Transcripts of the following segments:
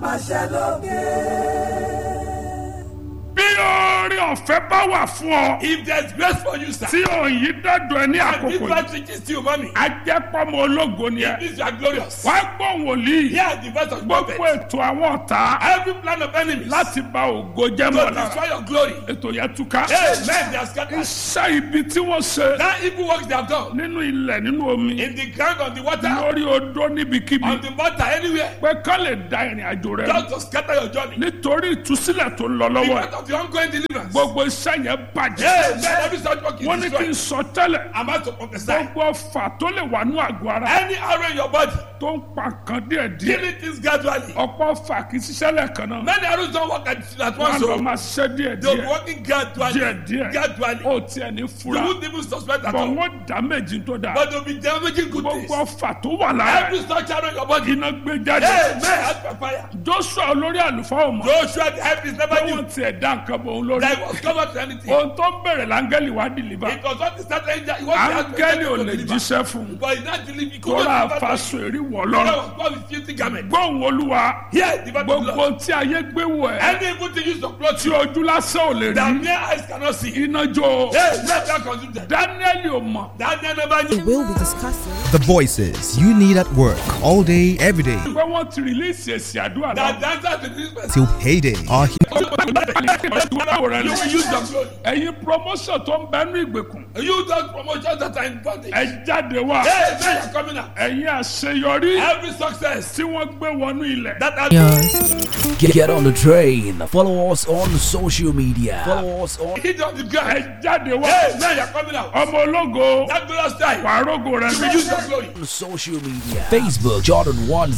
máa ṣe lókè. bí oore ọ̀fẹ́ bá wà fún ọ If there's grace for you, sir, tí òyìn dọ́dọ̀ ẹ ní and this àkókò yìí man reaches to you, mommy, ajẹ́pọ̀mọ ológo ni it ẹ means you are glorious. wá gbọ́ wòlíì Here the voice of gbogbo prophet. ètò àwọn ọ̀tá Every plan of enemies láti ba ògo jẹ́ to mọ́ lára destroy your glory. ètò yẹn túká Amen. They are scattered. iṣẹ́ ibi tí wọ́n ṣe That evil works they have done nínú ilẹ̀ nínú omi in the ground, on the water, lórí odó níbikíbi on the water, anywhere, pé ká lè da ìrìn àjò rẹ just to scatter your journey. nítorí ìtúsílẹ̀ tó ń lọ lọ́wọ́ ẹ̀ Because of the ongoing deliverance. gbogbo iṣẹ́ yẹn bàjẹ́ Amen. Every such work wọ́n ní is kí n destroyed. sọ tẹ́lẹ̀ I'm about to prophesy. gbogbo ọfà tó lè wà ní àgọ́ ara Any arrow in your body, tó ń pa kan díẹ̀díẹ̀ killing things gradually. ọ̀pọ̀ ọfà kì í ṣiṣẹ́ lẹ́ẹ̀kan náà Many arrows don't work at, at wọ́n once. lọ So máa ṣiṣẹ́ they'll be díẹ̀díẹ̀ working gradually. díẹ̀díẹ̀ Gradually. ó tiẹ̀ ní You fura won't even suspect at bọ̀ all. wọ́n dá méjì tó dáa But they'll be damaging good things. gbogbo ọfà tó wà lára Every such arrow in your body. iná gbé jáde Amen. As per fire. joshua olórí àlùfáà ò mọ̀ Joshua the help is never pé new. wọ́n tiẹ̀ dá nǹkan bọ̀ òun lórí There was covered to anything. ohun tó ń bẹ̀rẹ̀ láńgẹ́lì wá dìlíbà It was not the start angel. It was the áńgẹ́lì ò angel lè to deliver. jíṣẹ́ fún un But he not deliver. He tó couldn't rà deliver. faṣọ èrí wọ̀ God lọ́rùn was born with filthy garment. gbóhùn olúwa Here, the Bible gbogbo tí ayé gbé wọ̀ ẹ́ Any evil thing used to clothe tí you ojú lásán ò lè that rí mere eyes cannot see. iná jó Hey, let that consume them. dáníẹ́lì ò mọ̀ Daniel never knew. We'll be discussing. The voices you need at work all day, every day pé wọ́n ti rìlíìsì èsì àdúrà That náà the answer to this question. till payday are here. You will use your glory. ẹ̀yin promotion tó ń bẹ́nu ìgbèkùn You those promotions that are in bondage. ẹ jáde wá Hey, now you're coming out. ẹ̀yin àṣeyọrí Every success tí wọ́n gbé wọnú ilẹ̀ that has Get, get on the train. Follow us on social media. Follow us on hit on the ground. ẹ jáde wá Hey, now you're coming out. ọmọ ológo That glorious time. wàá rógo rẹ You will use your glory. social media. Facebook Jordan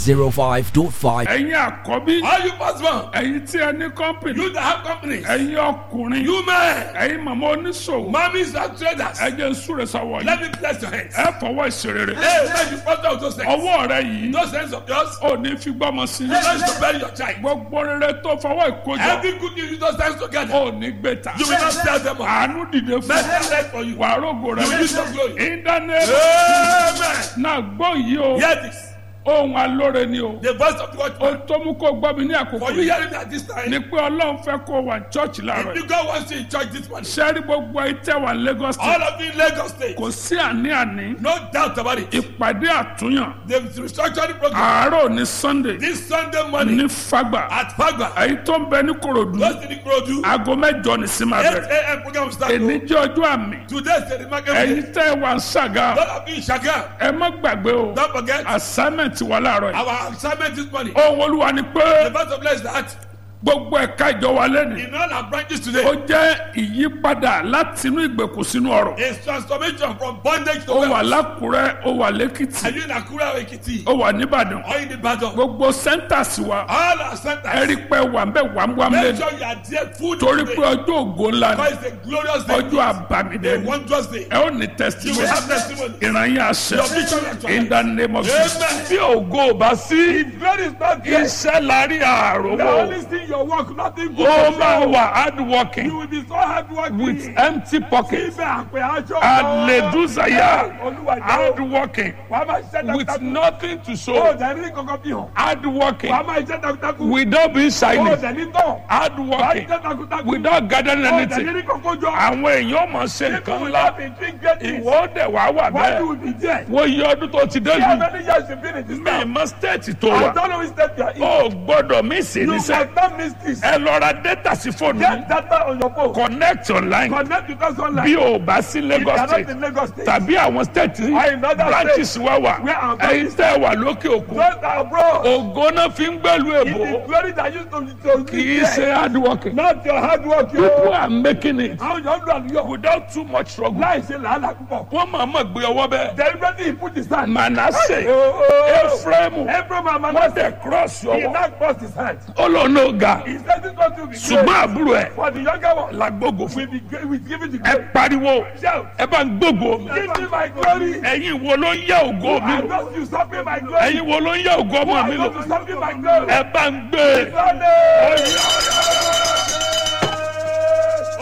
105.5. ẹ̀yin àkọ́bí All you first one. ẹ̀yin tí ẹ ní company You that have companies. ẹ̀yin ọkùnrin You men. ẹ̀yin màmá oníṣòwò Mommies and traders. ẹ jẹ́ n súre sọ́wọ́ yìí Let me bless your hands. ẹ fọwọ́ ìṣerere Hey, let you prosper with those hands. ọwọ́ rẹ yìí Those hands of yours. ò ní fi gbọ́mọ sí You want to bury your child. gbogbo rere tó fọwọ́ ìkójọ Every good news, use those hands together. ò ní gbé ta You will not tell them all. àánú dìde fún Let them rest for you. wàá rógo rẹ You will use your glory. íńtánẹ́ẹ̀tì Amen. náà gbọ́ yìí o Hear this. ohun alóore ni o The voice of the ohun watchman. tó mú kó gbọ́ mi ní àkókò For you yìí hearing me at this ni time. pé ọlọ́run fẹ́ kó wà ní chọ́ọ̀chì láàárọ̀ If yìí God wants you in church this morning. sẹ́rí gbogbo ìtẹ́ wà Lagos All state of you in Lagos State. kò sí àní-àní No doubt about it. ìpàdé àtúnyàn The restructuring program. àárọ̀ ní Sunday This Sunday morning ní Fagba at Fagba. èyí tó ń bẹ ní Kòròdú Those in the Krodu. aago mẹ́jọ ní sí máa 8 bẹ̀rẹ̀ a.m. program start. èní jẹ́ ọjọ́ àmì Today is the remarkable ẹ̀yin day. tẹ́ ẹ wà ń ṣàgá All of you in Shaga. ẹ má gbàgbé o Don't forget assignment wà láàárọ̀ yìí our assignment this morning. ohun olúwa ni pé The verse of blessed that gbogbo ẹ̀ka ìjọ wa lẹ́nu in all our branches ó today jẹ́ ìyípadà láti inú ìgbèkùn sínú ọ̀rọ̀ is transformation from bondage to ó wà wealth. lákùrẹ́ ó wà lẹ́kìtì Are you in Akura or Ekiti? ó wà nìbàdàn Or in the battle? gbogbo centers wa All our ẹ centers. rí pé wà ń bẹ̀ wàmúwàmú Make lẹ́nu sure you are there full torí today. pé ọjọ́ ògo ńlá ni Because it's a glorious day. ọjọ́ àbámidé A ni wondrous day. ẹ ó ní You will testimony have testimony. ìrànyìn àṣẹ Your vision will in the name of Jesus Amen. bí ògo ò bá sí Glory is not there. iṣẹ́ lárí The àròwọ̀ only thing your work, nothing good. ó to máa show. wà hard You working will be so hard working. with empty pockets Ibẹ̀ àpè aṣọ. àlèdúsàyà Olúwa hard jẹ́ working wàá máa ṣiṣẹ́ with takuntakun. nothing to Ó show dẹ̀ ní kankan bí hàn. hard working Wàá máa ṣiṣẹ́ takuntakun. without being Ó shiny dẹ̀ ní tán. hard Wàá working ṣiṣẹ́ takuntakun. without gathering Ó dẹ̀ ní anything ní kankan jọ. àwọn èèyàn mọ̀ ṣe People nǹkan will ńlá have been doing great things. ìwọ dẹ̀ wá wà Why you bẹ́ẹ̀ will be there? wọ́n yí ọdún tó ti dé How lù many years you been in this mí town? mọ stéètì tó I wà don't know which step you are in. ó gbọ́dọ̀ mí sí You níṣẹ́ must not miss this. ẹ lọ ra data sí fóònù Get yìí. data on your phone. connect online Connect with us online. bí o bá sí If you Lagos are not state in Lagos State. tàbí àwọn state Or in other branches wa wà Where our ẹ̀yin tẹ́ wà lókè òkun Those are abroad. ògo náà fi ń gbẹ́lu It èbó is glory that used to to kì í ṣe hard working Not your hard work, people yo. are making it Àwọn yóò lọ àlùyọ. without too much struggle Láì ṣe làálàá púpọ̀. wọ́n máa mọ̀ gbé ọwọ́ bẹ́ẹ̀ Deliberately he put his hand. Manasseh Oh, oh. Ephraim Ephraim and wọ́n Manasseh. tẹ̀ cross He ọwọ́ now crossed his hand. ó lọ ní ọ̀gá He said this one to be ṣùgbọ́n great. àbúrò ẹ̀ For the younger one. làgbógo fún We be great. We give it the ẹ glory. pariwo Shout. ẹ bá ń gbógo mi Give me my glory. ẹ̀yin wo ló ń yá ògo mi I lò don't usurp my glory. ẹ̀yin wo ló ń yá ògo ọmọ mi I lò don't usurp my glory. ẹ bá ń gbé Sunday.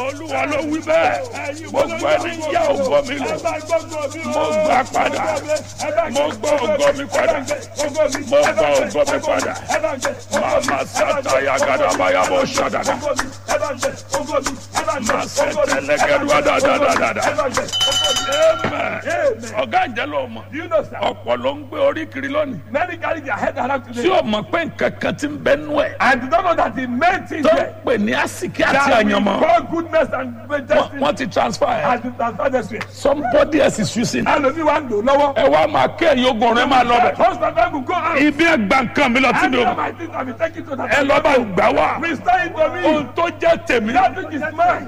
olúwa ló wí bẹ́ẹ̀ gbogbo ẹni ń yá ògo mi lò mo gbà padà mo gbọ́ ògo mi padà mo gbọ́ ògo mi padà màmá sátá yagadaba yabọ̀ ṣàdàdà màá sẹ́tẹ̀ lẹ́gẹ̀dúwà dáadáa amen ọ̀gá ìjẹ́ ló mọ̀ You know, sir. ọ̀pọ̀ ló ń gbé orí kiri lónìí Many carry their head around tí today. o mọ̀ pé nǹkan kan ti ń bẹ nú ẹ̀ And you don't know that the main thing tó ń there pè ní àsìkí àti that we àyànmọ́ call goodness and Wọ́n- destiny wọ́n ti transfer ẹ̀ has been transferred this way. somebody else is using it. Ẹlòmíì wá ń lò lọ́wọ́. ẹ wá máa kéèyàn ogun ọ̀rẹ́ máa lọ bẹ̀. Husband and wife go out. ibi ẹ gba nǹkan mi lọ tí And mi ò now mọ̀. my things have been taken to ẹ that. lọ bá gbà wá. Restore it to me. ohun tó jẹ́ tèmi That which is mine.